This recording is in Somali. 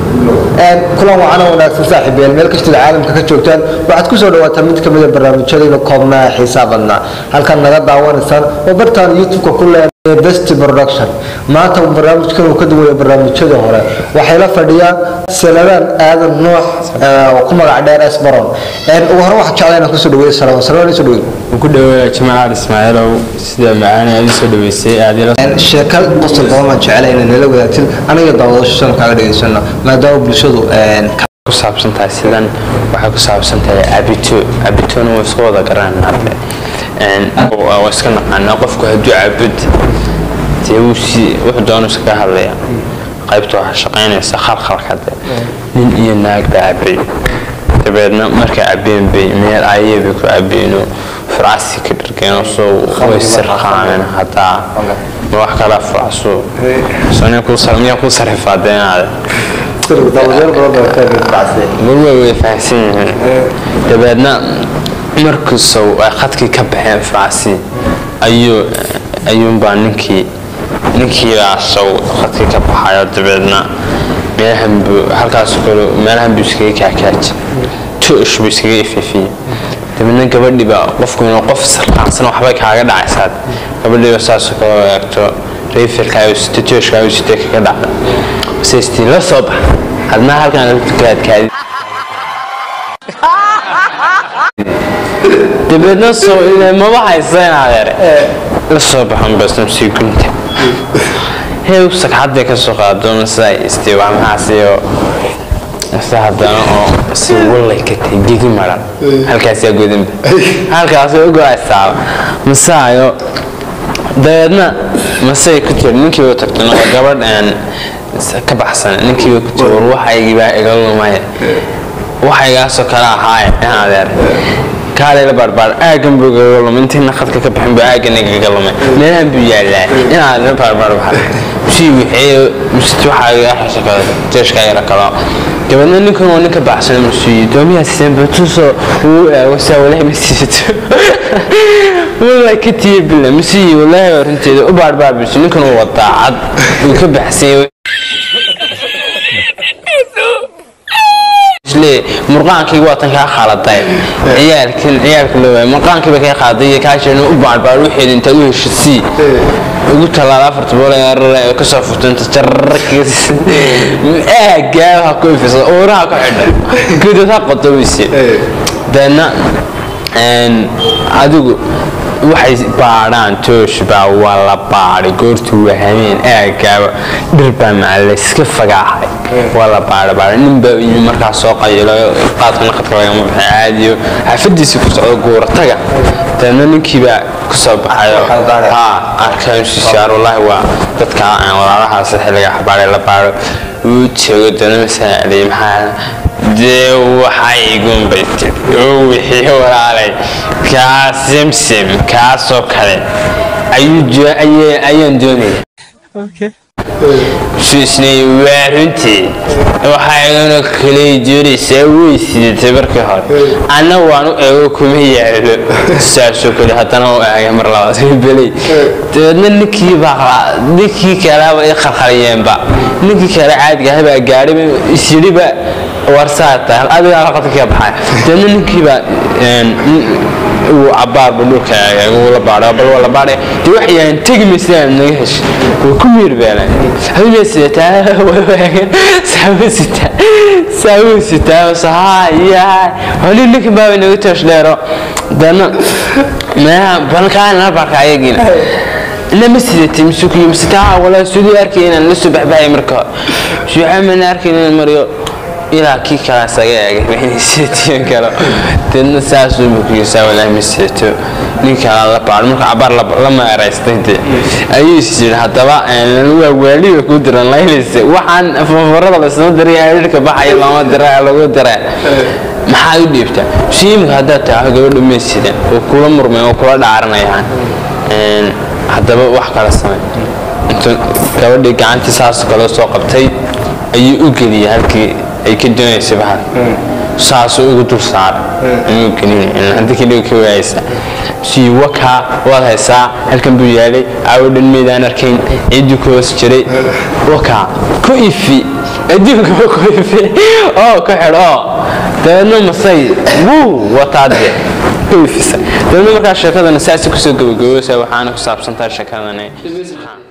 kulan wacan oo wanaagsan saaxiibyaal meel kastood caalamka ka joogtaan waxaad kusoo dhawaataan mid kamid a barnaamijyadayna koobnaa ee xiisaa badnaa halkaad naga daawanaysaan oo bartaan youtube-ka ku leenahay best production maanta barnaamijkan uu ka duwaya barnaamijyadii hore waxay la fadhiyaan sanadaan aadan noox oo ku magac dheer esbaron ugu hore waxaa jeclaa inaan kusoo dhaweeyo salaam salaam soo dhaweey ku dhaweeya jamaal ismaaciilow sida macaan aad isoo dhaweysay aad ila sheeka qosol badan baan jeclay inay nala wadaagtid aniga daawadashadan kaaga dhageysano maadaama bulshadu ku saabsan tahay sidan waxay ku saabsan tahay cabito cabitona waa isku wada garanaa waa iska naqaanaa qofku hadduu cabud dee wuu si wuxuu doonu iskaga hadlaya qaybta waxaa shaqaynaysa khalkhalkade nin iyo naag baa cabay dabeedna markay cabeen bay meel ayay bay ku cabeeno furcasi ka dhargeenoo soo way sirqaameen hataa ma wax kala furacso miyaa kuu sarifaadenaade marway way fahamsan yihiin dabeedna markuusow ay khadkii ka baxeen furcasi ayuu ayuunbaa ninkii ninkiibaasow khadkii ka baxayo dabeedna meelahanbu halkaas kale meelahanbuu iskaga kaakaaji tuush buu iskaga ififiye dabeedna gabadhiiba qofku inuu qof sarqaansan waxbay kaaga dhacaysaad gabadhiiba saasoo kale eegto rayfilkaayo sita tooshkaayo sita kaga dhacda sestii la soo bax hadna halkan lagu tukaadkaadi dabeedna soo maba haysa in adeere la soo baxan basam sii gunta heew sagxadday ka soo qaado masa istiiwaamahaasiyo mase haddana oo si wallay ka tay gedi maran halkaasaa godinba halkaasoo ugo-aysaaba masaayo dabeedna masay ku jir ninkiiba tagtana waa gabadh aan ka baxsan ninkiiba ku jir war waxaygibaa iga lumaya waxaygaasoo kale ahaaye in adeer kaalayla baarbaar aagan buu igaga lumay intiina khadka ka bixin buu aagan igaga lumay meelahan buu yaallaa inaad la baarbaar waxa sii wixii mist waxaa iga xasho kale jeeshka yara kalo dabeedna ninkan waa ninka baxsan masuuyi doomiyaa siseen batuso uu eego saa walahi ma siisato wala ka tiye bila masuuyi walahi arrinteeda u baarbaar bisu ninkan uu wadaa cad uu ka baxsan murqaankayga waa tan kaa khaladay ciyaalkan ciyaalka loo waayay murqaankiiba kaa qaaday iyo kaasheena u baarbaar waxeeda intaad u heshasii ugu tallaala afarta boolrare kasoo furto inta jararaagaa ha ku ifisa uuraha ku xidhan gudad ha qodobeyse deedna adigu waxay baadhaan toosh baa waa la baadhay goortuu wahameen aagaaba dhir baa maca layska fagaaxay waa la baadha baadhay nin baa yimi markaa soo qayilo qaadka naqadka lagama baxay caadiyo xaafadiisii ku socdo guurataga dabeedna ninkiibaa kusoo baxayo ha arkaansiisaar wallaahi waa dadka walaalahaas xilliga xabaaray la baadho uu joogo dabeedna masaacday maxaa dee waxay igunbay tiri oo wixii walaalay kaa semsem kaasoo kale ayaan doonaya suisnay waa runtii waxaa igana kaley doonaysaa way sidatay markii hore anna waan u eego kuma yaalo saasoo kale haddana u eegay mar labaad beley dabeedna ninkii baa ninkii kaleba i khalkhaliyeenba ninkii kale caadiga habaa gaadhiba isyidhiba warsaata adigaa halqadka ka baxay dabeedna ninkiibaa uu cabaarba dhulka eegay uu la baadhay bal waa la baadhay dee waxay yahayn tegi maysaan naga heshay waa ku miirbeelan habeenaa sidataa waagan saawo sitaa saawo sitaa sahayaa holi ninkan baaba naga toosh dheero dabeedna meelaha balkaana barka ayagiina lama sidatay masuukiyo masitaa walaa sudii arkay inaan la soo baxbaxay marka suuxa mana arkay inaan mariyo ilaa kii kalaas aga eegay sidatiyan kale deedna saasuu bukiysaa walaahi ma sidato nin kala la baadho marka cabaar la meeraystay de ayuu is yidhi haddaba waa waaliba ku diran laylise waxaan fafarada lasoo diray xidhiirka baxaya lama dira lagu dira maxaa u dhiibtaa shiimika haddaad tahay gabadha ma sidan oo kula murmay oo kula dhaaranayaan haddaba wax kala samay intuu gabadhii gacantii saas kale soo qabtay ayuu u geliyay halkii ay ka doonaysay bahal saasuu ugu dul saaray inuu gelin haddii kadhigo ka waayaysa sii wakaa waad haysaa halkan buu yaalay caawo dhan meydaan arkayn ciddii ku hoos jiray wakaa ku ifi adduunka ku ifi oo ku xidh oo dabeedna masay wuu wataa dee ku ifisa dabeedna markaa sheekadana saasi kusoo gabagaboosa waxaana ku saabsantahay sheekadani